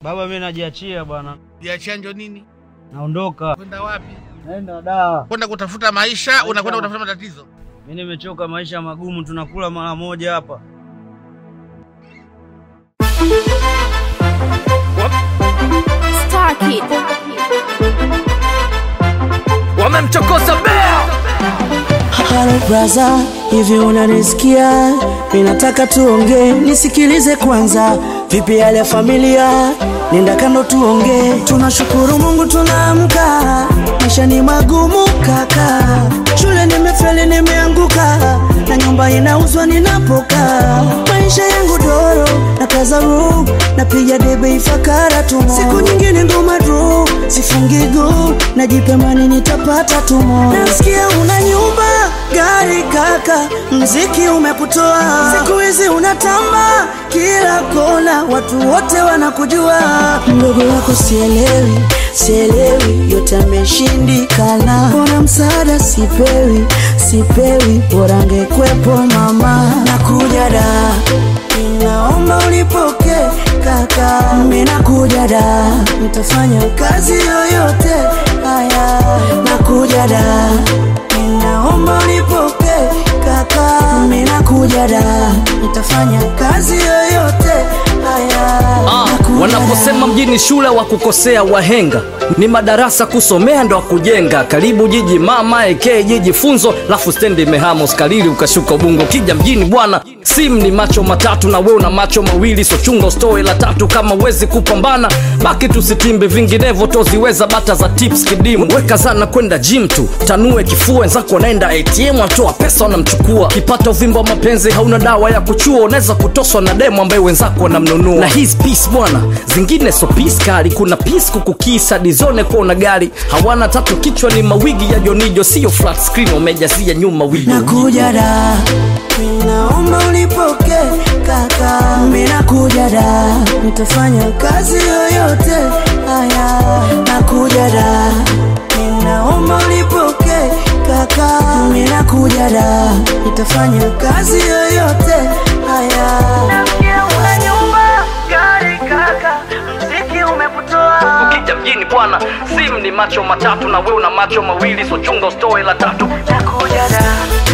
Baba, mimi najiachia bwana, Jiachia njo nini? naondoka. Kwenda wapi? Naenda da. Kwenda kutafuta maisha, unakwenda kutafuta matatizo. Mimi nimechoka, maisha magumu, tunakula mara moja hapa. Star Kid. wamemchokoza bea Halo braza, hivi unanisikia? Ninataka tuongee, nisikilize kwanza. Vipi hali ya familia? Nenda kando tuongee. Tunashukuru Mungu tunaamka, maisha ni magumu kaka. Shule nimefeli, nimeanguka na nyumba inauzwa ninapokaa. Maisha yangu doro na kaza room, napiga debe ifakara tu. Siku nyingine ngoma dro, sifungi go, najipemani nitapata tumo. Nasikia una nyumba gari kaka, mziki umekutoa siku hizi unatamba kila kona, watu wote wanakujua. Mdogo wako sielewi, sielewi, yote ameshindikana. Mbona msaada sipewi, sipewi, bora angekwepo mama. Nakuja da, ninaomba ulipoke kaka, mimi nakuja da, nitafanya kazi yoyote haya, nakuja da Ninaomba unipoke kaka, mimi nakuja da, nitafanya kazi yoyote haya. Ah, Nakuja wanaposema da. mjini shule wa kukosea wahenga ni madarasa kusomea ndo kujenga karibu jiji mama eke jiji funzo lafu stendi imehama uskalili ukashuka ubungo kija mjini bwana sim ni macho matatu na we una macho mawili so chunga ustoe la tatu kama wezi kupambana baki tusitimbe vinginevyo toziweza bata za tips kidimu weka zana kwenda gym tu tanue kifua wenzako wanaenda atm atoa pesa wanamchukua kipata uvimbo wa mapenzi hauna dawa ya kuchua unaweza kutoswa na demo ambaye wenzako wanamnunua na his peace bwana zingine so peace kali kuna peace kukukisa dizone kuwa una gari hawana tatu kichwa ni mawigi ya jonijo sio flat screen wamejazia nyuma wigo Nakuja da, ninaomba ulipoke kaka, mimi nakuja da, nitafanya kazi yoyote haya. Nakuja da, ninaomba ulipoke kaka, mimi nakuja da, nitafanya kazi yoyote haya. Una nyumba, gari kaka, mziki umekutoa ukija mjini bwana sim ni macho matatu na we una macho mawili so chunga ustoe la tatu nakuja da